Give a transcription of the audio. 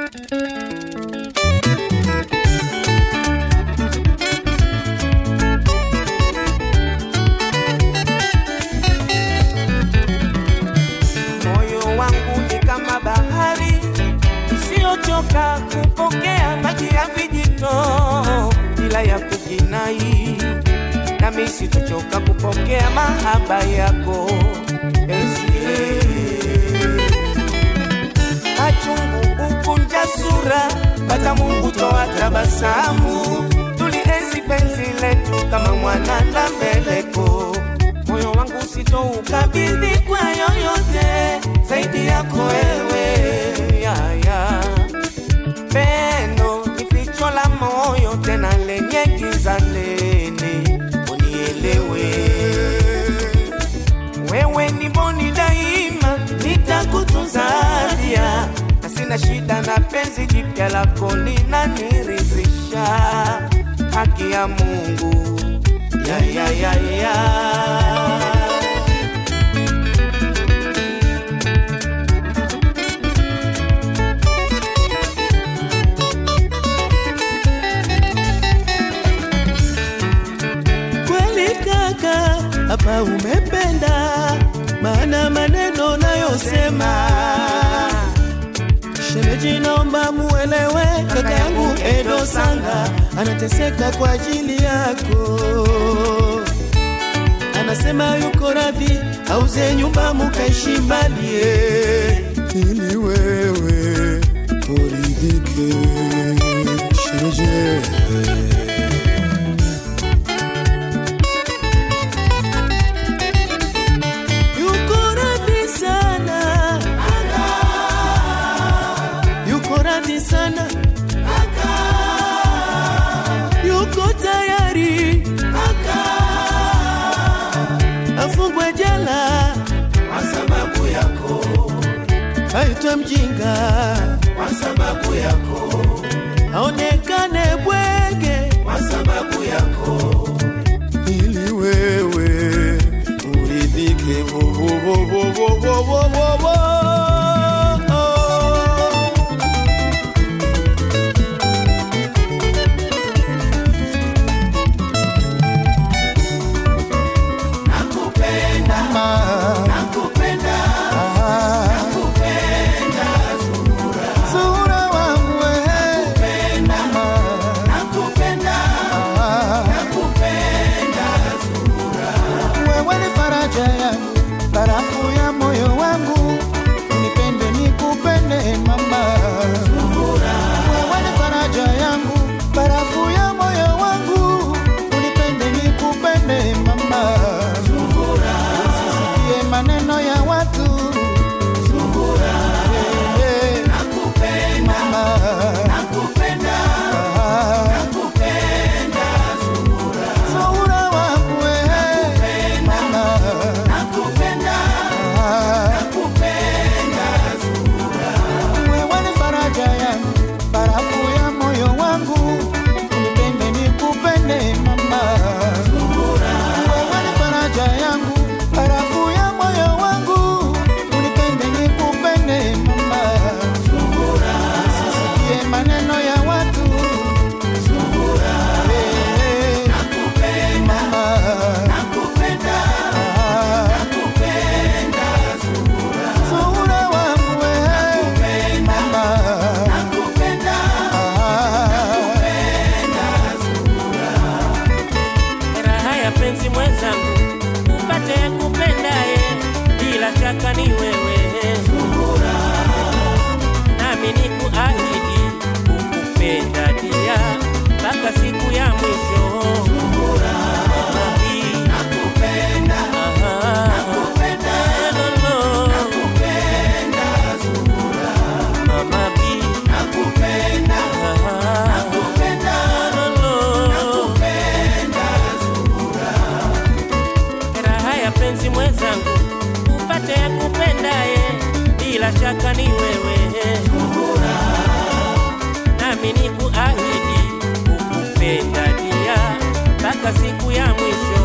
Moyo wangu ni kama bahari isiyochoka kupokea maji ya vijito bila ya kukinai, nami sitochoka kupokea mahaba yako Esie. Machungu ukunja sura, pata Mungu toa tabasamu, tulienzi penzi letu kama mwana na mbeleko. Moyo wangu sitoukabidhi kwa yoyote zaidi yako wewe, yaya. Pendo ni ficho la moyo tena lenye giza nene, unielewe wewe ni boni daima, nitakutunza dia na sina shida na penzi jipya lako linaniridhisha. Haki ya Mungu ya, ya, ya, ya. Kweli kaka, hapa umependa, maana maneno nayosema shemeji, naomba muelewe, kaka yangu Edo Sanga anateseka kwa ajili yako, anasema yuko radhi auze nyumba mukaishi mbali eh, ili wewe uridhike shemeji. yuko radhi sana, yuko radhi sana, yuko tayari afungwe jela Kwa sababu yako, aitwe mjinga, kwa sababu yako, aonekane bwege, kwa sababu yako, ili wewe uridhike. Wo, wo, wo, wo, wo, wo, wo, wo, wo. nakupenda, Mama. nakupenda, Sura wangu wewe, mama. nakupenda, nakupenda. Wewe ni faraja yangu, barafu ya moyo wangu, unipende nikupende mama. Wewe ni faraja yangu, barafu ya moyo wangu, unipende nikupende mama. Usisikie maneno ya watu Eh, eh, mama. Sura wangu wewe, mama. Wewe ni faraja yangu, barafu ya moyo wangu, unipende nikupende mama. Wewe ni faraja yangu, barafu ya moyo wangu, unipende nikupende mama. Usisikie maneno ya watu Eh, eh, mama. Sura wangu wewe, mama. raha ya penzi mwenzangu, upate kupendaye, bila shaka ni wewe. Nami ni kuahidi kukupenda dia mpaka siku ya mwisho. Mami, aha, hello, Mama B, aha, hello. raha ya penzi mwenzangu, upate kupendaye, bila shaka ni wewe. Nami ni kuahidi kukupenda dia mpaka siku ya mwisho.